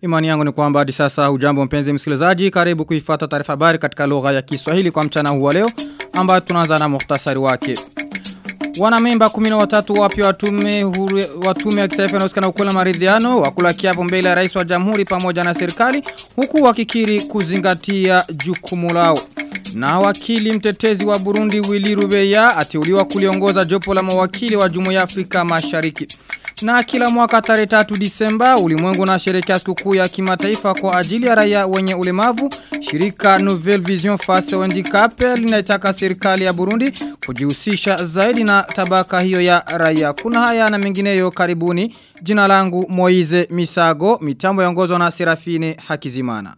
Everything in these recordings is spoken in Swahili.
Imani yangu ni kwamba hadi sasa hujambo mpenzi msikilizaji karibu kuifata taarifa habari katika lugha ya Kiswahili kwa mchana huu wa leo ambayo tunaanza na muhtasari wake. Wanamemba 13 wapya watume watume ya kitaifa inayohusikana ukweli na maridhiano wakula kiapo mbele ya rais wa jamhuri pamoja na serikali huku wakikiri kuzingatia jukumu lao. Na wakili mtetezi wa Burundi Willy Rubeya ateuliwa kuliongoza jopo la mawakili wa Jumuiya ya Afrika Mashariki. Na kila mwaka tarehe 3 Disemba ulimwengu na sherekea sikukuu ya kimataifa kwa ajili ya raia wenye ulemavu. Shirika Nouvelle Vision Face Handicap linaitaka serikali ya Burundi kujihusisha zaidi na tabaka hiyo ya raia. Kuna haya na mengineyo karibuni. Jina langu Moize Misago, mitambo yaongozwa na Serafine Hakizimana.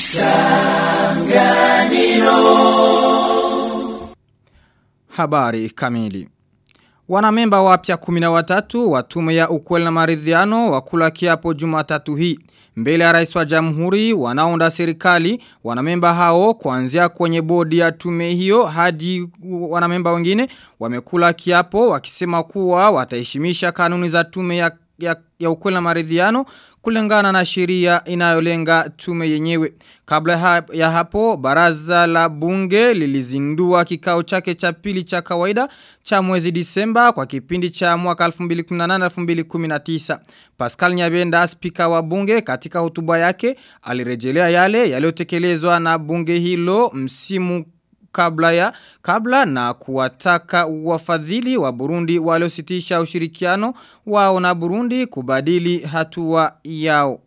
Isanganiro Habari kamili Wanamemba wapya 13 wa tume ya ukweli na maridhiano wakula kiapo Jumatatu hii. Mbele ya rais wa jamhuri wanaunda serikali wanamemba hao kuanzia kwenye bodi ya tume hiyo hadi wanamemba wengine wamekula kiapo wakisema kuwa wataheshimisha kanuni za tume ya, ya, ya ukweli na maridhiano kulingana na sheria inayolenga tume yenyewe. Kabla ya hapo, baraza la bunge lilizindua kikao chake cha pili cha kawaida cha mwezi disemba kwa kipindi cha mwaka 2018-2019. Pascal Nyabenda, spika wa bunge katika hotuba yake, alirejelea yale yaliyotekelezwa na bunge hilo msimu kabla ya kabla na kuwataka wafadhili wa Burundi waliositisha ushirikiano wao na Burundi kubadili hatua yao.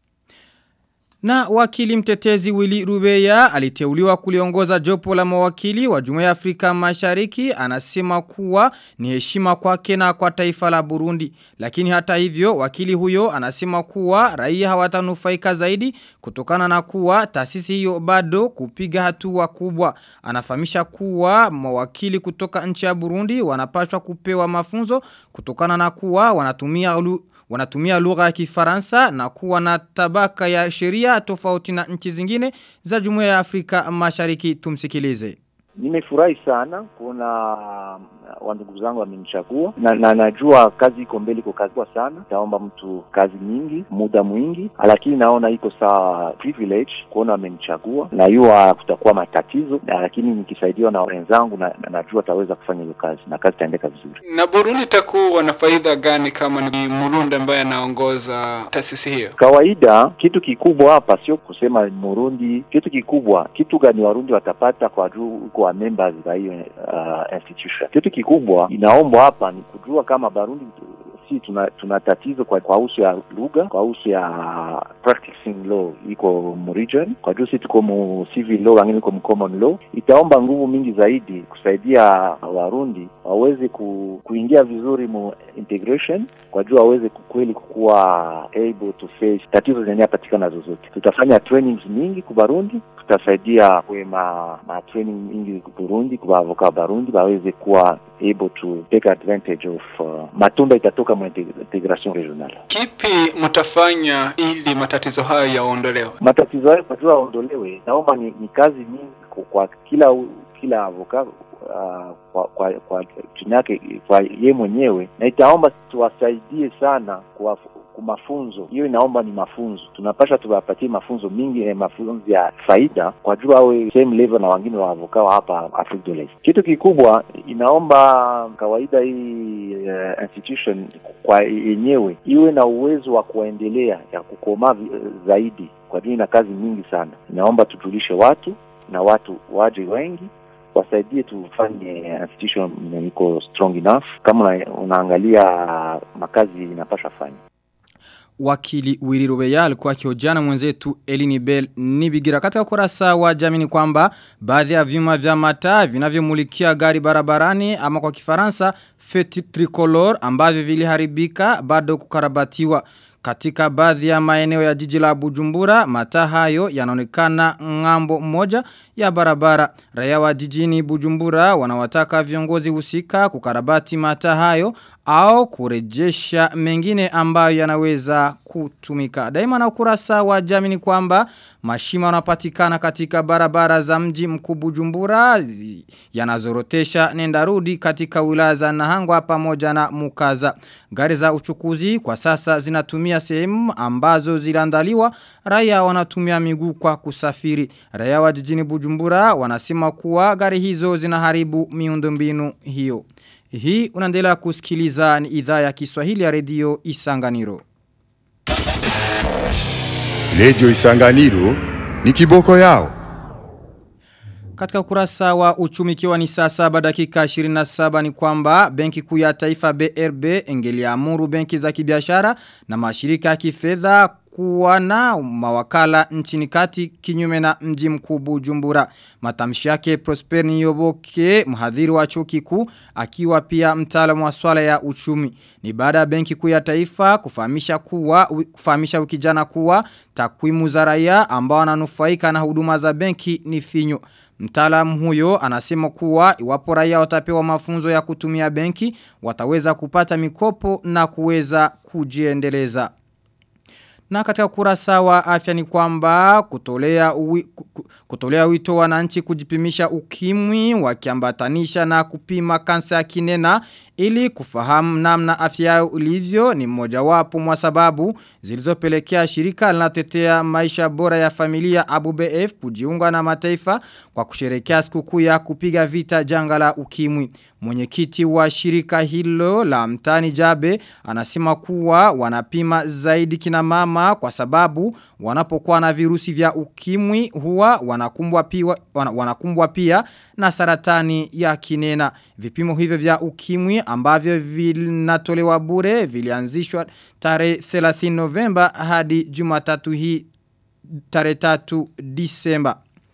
Na wakili mtetezi Willy Rubeya aliteuliwa kuliongoza jopo la mawakili wa Jumuiya ya Afrika Mashariki anasema kuwa ni heshima kwake na kwa taifa la Burundi. Lakini hata hivyo wakili huyo anasema kuwa raia hawatanufaika zaidi kutokana na kuwa taasisi hiyo bado kupiga hatua kubwa. Anafahamisha kuwa mawakili kutoka nchi ya Burundi wanapaswa kupewa mafunzo kutokana na kuwa wanatumia ulu, wanatumia lugha ya Kifaransa na kuwa na tabaka ya sheria tofauti na nchi zingine za Jumuiya ya Afrika Mashariki tumsikilize. Nimefurahi sana kuona wandugu zangu wamenichagua na, na najua kazi iko mbele, iko kazi kwa sana, taomba mtu kazi nyingi, muda mwingi, lakini naona iko sawa privilege kuona wamenichagua. Najua kutakuwa matatizo na, lakini nikisaidiwa na wenzangu na, na najua taweza kufanya hiyo kazi na kazi itaendeka vizuri. Na Burundi itakuwa na faida gani kama ni Murundi ambaye anaongoza taasisi hiyo? Kawaida kitu kikubwa hapa sio kusema Murundi, kitu kikubwa, kitu gani Warundi watapata kwa juu uko members za hiyo uh, institution. Kitu kikubwa inaombwa hapa ni kujua kama Barundi si tuna, tuna tatizo kwa kwa usu ya lugha, kwa usu ya practicing law iko mu region, kwa juu si tuko mu civil law, wengine iko mu common law. Itaomba nguvu mingi zaidi kusaidia Warundi waweze ku, kuingia vizuri mu integration, kwa juu waweze kweli kukuwa able to face tatizo zenye patikana zozote. Tutafanya trainings mingi ku Barundi, tutasaidia kwe ma, ma training mingi Burundi kwa avoka Barundi waweze kuwa able to take advantage of uh, matunda itatoka mu integration regional. Kipi mtafanya ili matatizo hayo yaondolewe? Matatizo hayo kwa yaondolewe, naomba ni, ni kazi nyingi kwa kila kila avoka uh, kwa kwa, kwa chini yake kwa ye mwenyewe, na itaomba tuwasaidie sana kwa mafunzo hiyo inaomba ni mafunzo tunapasha tuwapatie mafunzo mingi eh, mafunzo ya faida kwa juu awe same level na wengine wa avoka hapa Afrika de l'Est. Kitu kikubwa inaomba kawaida hii uh, institution kwa yenyewe iwe na uwezo wa kuendelea ya kukomaa zaidi, kwa juu ina kazi mingi sana. Inaomba tujulishe watu na watu waje wengi wasaidie tufanye institution iko strong enough. Kama unaangalia makazi inapasha fanya wakili Willy Rubeya alikuwa akihojiana mwenzetu Elini Bell Nibigira katika kurasa wa jamini kwamba baadhi ya vyuma vya mataa vinavyomulikia gari barabarani ama kwa Kifaransa feti tricolor ambavyo viliharibika bado kukarabatiwa katika baadhi ya maeneo ya jiji la Bujumbura mataa hayo yanaonekana ngambo moja ya barabara raia wa jijini Bujumbura wanawataka viongozi husika kukarabati mataa hayo au kurejesha mengine ambayo yanaweza kutumika. Daima na ukurasa wa jamini kwamba Mashimo yanapatikana katika barabara za mji mkuu Bujumbura zi- yanazorotesha nenda rudi katika wilaya za Nahangwa pamoja na Mukaza. Gari za uchukuzi kwa sasa zinatumia sehemu ambazo ziliandaliwa raia wanatumia miguu kwa kusafiri. Raia wa jijini Bujumbura wanasema kuwa gari hizo zinaharibu miundombinu hiyo. Hii unaendelea kusikiliza ni idhaa ya Kiswahili ya redio Isanganiro. Radio Isanganiro ni kiboko yao. Katika ukurasa wa uchumi kiwa ni saa saba dakika 27 ni kwamba benki kuu ya taifa BRB ingeliamuru benki za kibiashara na mashirika ya kifedha kuwa na mawakala nchini kati kinyume na mji mkuu Bujumbura. Matamshi yake Prosper Niyoboke mhadhiri wa chuo kikuu akiwa pia mtaalamu wa swala ya uchumi. Ni baada ya benki kuu ya taifa kufahamisha kuwa kufahamisha wiki jana kuwa takwimu za raia ambao wananufaika na huduma za benki ni finyo. Mtaalamu huyo anasema kuwa iwapo raia watapewa mafunzo ya kutumia benki wataweza kupata mikopo na kuweza kujiendeleza. Na katika kurasa wa afya ni kwamba kutolea, uwi, ku- kutolea wito wananchi kujipimisha ukimwi wakiambatanisha na kupima kansa ya kinena ili kufahamu namna afya yao ilivyo ni mmojawapo mwa sababu zilizopelekea shirika linatetea maisha bora ya familia Abu BF kujiunga na mataifa kwa kusherekea sikukuu ya kupiga vita janga la ukimwi. Mwenyekiti wa shirika hilo la mtani Jabe anasema kuwa wanapima zaidi kina mama kwa sababu wanapokuwa na virusi vya ukimwi huwa wanakumbwa pia, wana, wanakumbwa pia na saratani ya kinena. Vipimo hivyo vya ukimwi ambavyo vinatolewa bure vilianzishwa tarehe 30 Novemba hadi Jumatatu hii tarehe 3 Disemba.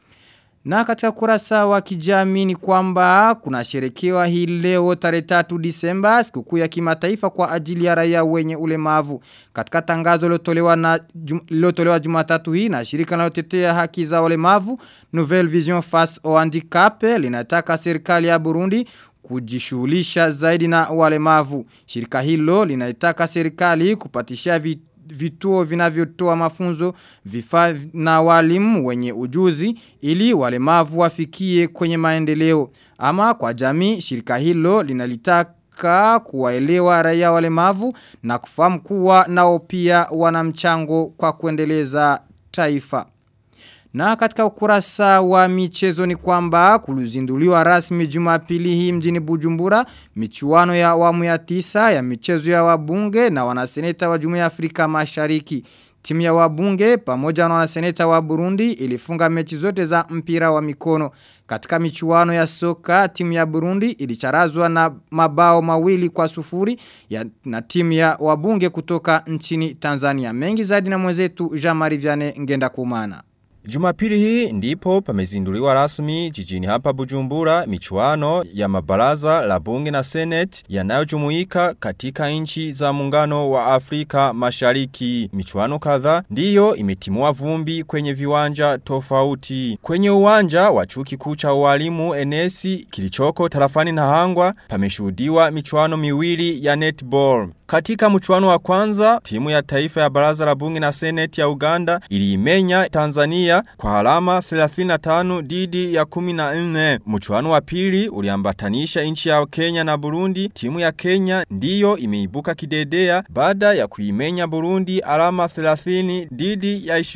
Na katika kurasa wa kijamii ni kwamba kuna sherekewa hii leo tarehe 3 Disemba sikukuu ya kimataifa kwa ajili ya raia wenye ulemavu. Katika tangazo lilotolewa na jum, lilotolewa Jumatatu hii na shirika linalotetea haki za ulemavu Nouvelle Vision Face au Handicap linataka serikali ya Burundi kujishughulisha zaidi na walemavu. Shirika hilo linaitaka serikali kupatisha vitu vituo vinavyotoa mafunzo vifaa na walimu wenye ujuzi ili walemavu wafikie kwenye maendeleo. Ama kwa jamii shirika hilo linalitaka kuwaelewa raia walemavu na kufahamu kuwa nao pia wana mchango kwa kuendeleza taifa. Na katika ukurasa wa michezo ni kwamba kulizinduliwa rasmi jumapili hii mjini Bujumbura michuano ya awamu ya tisa ya michezo ya wabunge na wanaseneta wa Jumuiya ya Afrika Mashariki. Timu ya wabunge pamoja na wanaseneta wa Burundi ilifunga mechi zote za mpira wa mikono. Katika michuano ya soka timu ya Burundi ilicharazwa na mabao mawili kwa sufuri ya, na timu ya wabunge kutoka nchini Tanzania. Mengi zaidi na mwenzetu Jean-Marie Vianney Ngenda Kumana. Jumapili hii ndipo pamezinduliwa rasmi jijini hapa Bujumbura michuano ya mabaraza la bunge na senate yanayojumuika katika nchi za muungano wa Afrika Mashariki. Michuano kadhaa ndiyo imetimua vumbi kwenye viwanja tofauti. Kwenye uwanja wa chuo kikuu cha ualimu Enesi kilichoko tarafani na Hangwa pameshuhudiwa michuano miwili ya netball. Katika mchuano wa kwanza, timu ya taifa ya baraza la bunge na seneti ya Uganda iliimenya Tanzania kwa alama 35 didi ya 14. Mchuano wa pili uliambatanisha nchi ya Kenya na Burundi. Timu ya Kenya ndiyo imeibuka kidedea baada ya kuimenya Burundi alama 30 didi ya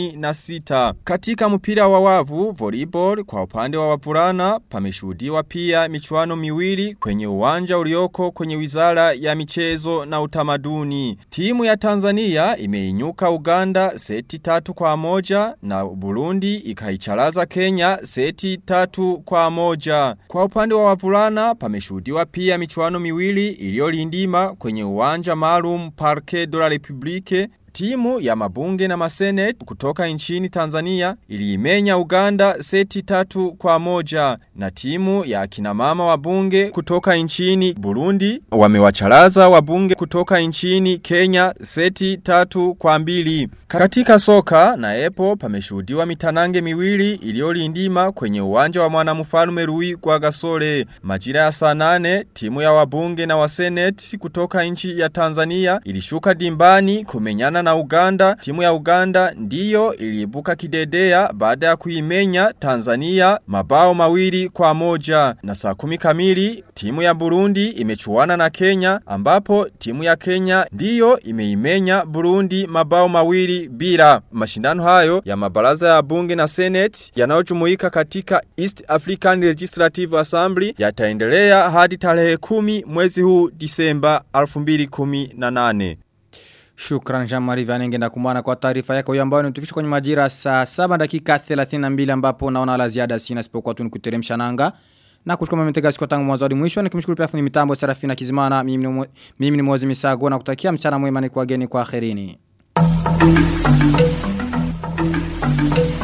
26. Katika mpira wa wavu volleyball kwa upande wa wavulana pameshuhudiwa pia michuano miwili kwenye uwanja ulioko kwenye wizara ya michezo na utamaduni. Timu ya Tanzania imeinyuka Uganda seti tatu kwa moja na Burundi ikaicharaza Kenya seti tatu kwa moja. Kwa upande wa wavulana pameshuhudiwa pia michuano miwili iliyolindima kwenye uwanja maalum Parque de la Republique Timu ya mabunge na masenet kutoka nchini Tanzania iliimenya Uganda seti tatu kwa moja na timu ya akina mama wabunge kutoka nchini Burundi wamewacharaza wabunge kutoka nchini Kenya seti tatu kwa mbili. Katika soka na epo pameshuhudiwa mitanange miwili iliyolindima kwenye uwanja wa mwanamfalme Rui kwa Gasore. Majira ya saa nane timu ya wabunge na wasenet kutoka nchi ya Tanzania ilishuka dimbani kumenyana na Uganda, timu ya Uganda ndiyo iliibuka kidedea baada ya kuimenya Tanzania mabao mawili kwa moja. Na saa kumi kamili, timu ya Burundi imechuana na Kenya ambapo timu ya Kenya ndiyo imeimenya Burundi mabao mawili bila. Mashindano hayo ya mabaraza ya bunge na senate yanayojumuika katika East African Legislative Assembly yataendelea hadi tarehe kumi mwezi huu Disemba 2018. Shukran Jean-Marie Vanenge na kumana kwa taarifa yako hiyo ambayo inatufisha kwenye majira saa 7 dakika 32 ambapo naona la ziada sina sipokuwa tu nikuteremsha nanga na kushukuru mmetega siku tangu mwanzo hadi mwisho nikimshukuru pia fundi mitambo Serafina Kizimana mimi ni mimi ni Mozi Misago na kutakia mchana mwema ni kwa geni kwa akhirini